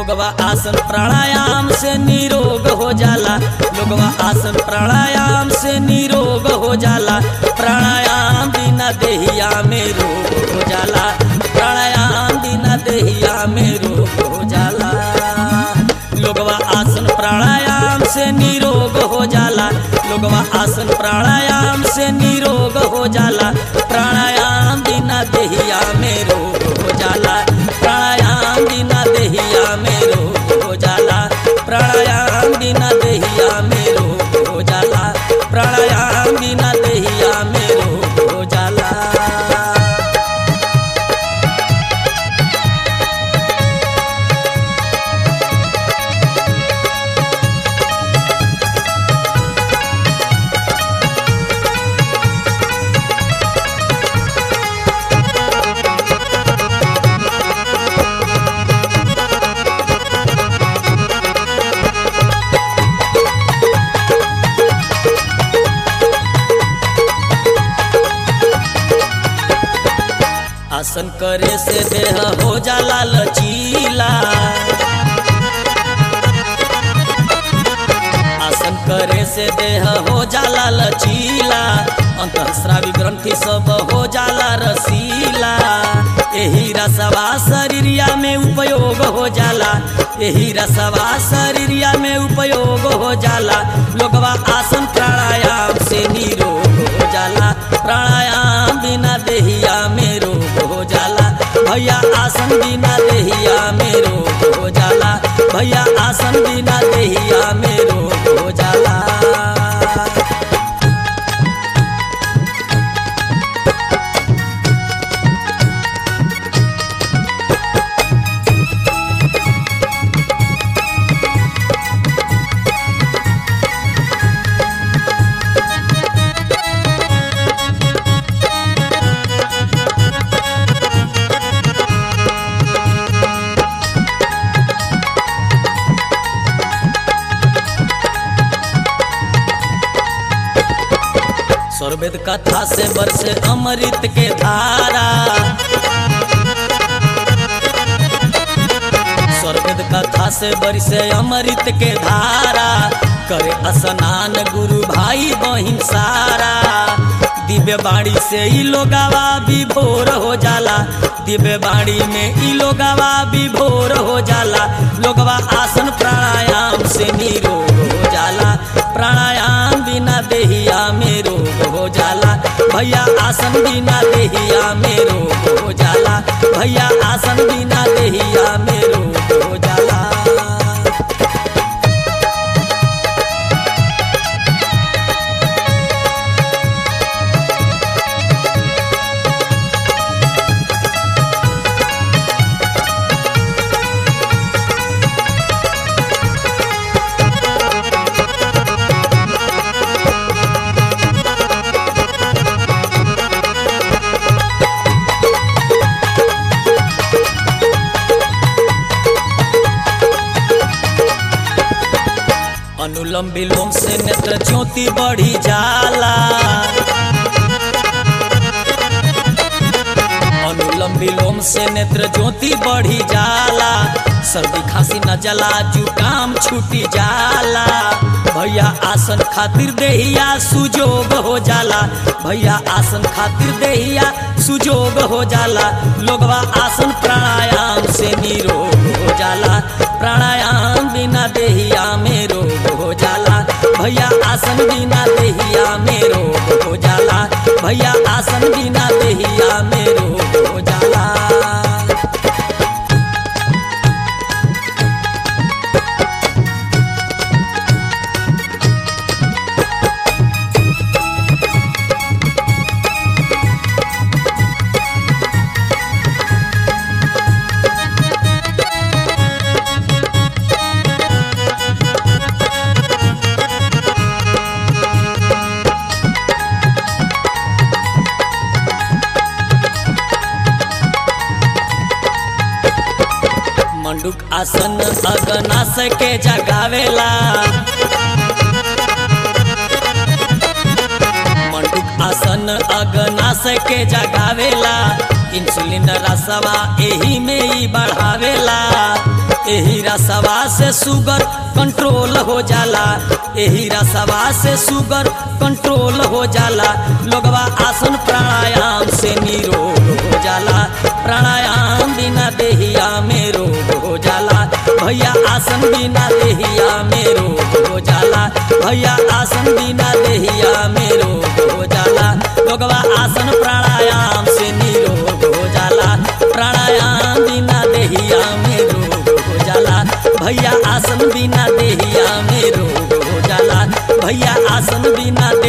लोगवा आसन प्राणायाम से निरोग हो जाला लोगवा आसन प्राणायाम से निरोग हो जाला प्राणायाम बिना देहिया में रोग हो जाला प्राणायाम बिना देहिया में रोग हो जाला लोगवा आसन प्राणायाम से निरोग हो जाला लोगवा आसन प्राणायाम से निरोग हो जाला प्राणायाम बिना देहिया में रोग हो जाला प्राणायाम बिना देहिया में रोग हो जाला प्राणायाम बिना देहिया में रोग हो जाला प्राणायाम बिना देहिया में रोग हो जाला आसन करे से देह हो जाला लचीला आसन करे से देह हो जाला लचीला अंतःस्रावी ग्रंथि सब हो जाला रसीला एही रसवा शरीरिया में उपयोग हो जाला एही रसवा शरीरिया में उपयोग हो जाला लोगवा आसन प्राणायाम से निरोग हो जाला प्राणायाम बिना देहिया में रोग हो जाला भैया आसन बिना देहिया में रोग हो जाला भैया आसन बिना देहिया में रोग हो जाला स्वर्वेद कथा से बरसे अमृत के धारा स्वर्वेद कथा से बरसे अमृत के धारा करे स्नान गुरु भाई बहिन सारा दिव्य बाड़ी से ई लोगावा विभोर हो जाला दिव्य बाड़ी में ई लोगावा विभोर हो जाला लोगवा आसन प्राणायाम से निरोग हो जाला प्राणायाम बिना देहिया में रोग हो जाला भैया आसन बिना देहिया में रोग हो जाला भैया आसन बिना देहिया में रोग हो जाला अनुलम विलोम से नेत्र ज्योति बढ़ी जाला अनुलम विलोम से नेत्र ज्योति बढ़ी जाला सर्दी खांसी न जला जुकाम छूटी जाला भैया आसन खातिर देहिया सुजोग हो जाला भैया आसन खातिर देहिया सुजोग हो जाला लोगवा आसन प्राणायाम से निरोग हो जाला प्राणायाम बिना देहिया में रोग हो जाला भैया आसन बिना देहिया में रोग हो जाला भैया आसन बिना देहिया में रोग हो जाला मंडूक आसन अगनास के जगावेला मंडूक आसन अगनास के जगावेला इंसुलिन रसवा एही में ही बढ़ावेला एही रसवा से शुगर कंट्रोल हो जाला एही रसवा से शुगर कंट्रोल हो जाला लोगवा आसन प्राणायाम से निरोग हो जाला प्राणायाम बिना देहिया में रोग हो जाला भैया आसन बिना देहिया में रोग हो जाला भैया आसन बिना देहिया में रोग हो जाला लोगवा आसन प्राणायाम से निरोग हो जाला प्राणायाम बिना देहिया में रोग हो जाला भैया आसन बिना देहिया में रोग हो जाला भैया आसन बिना दे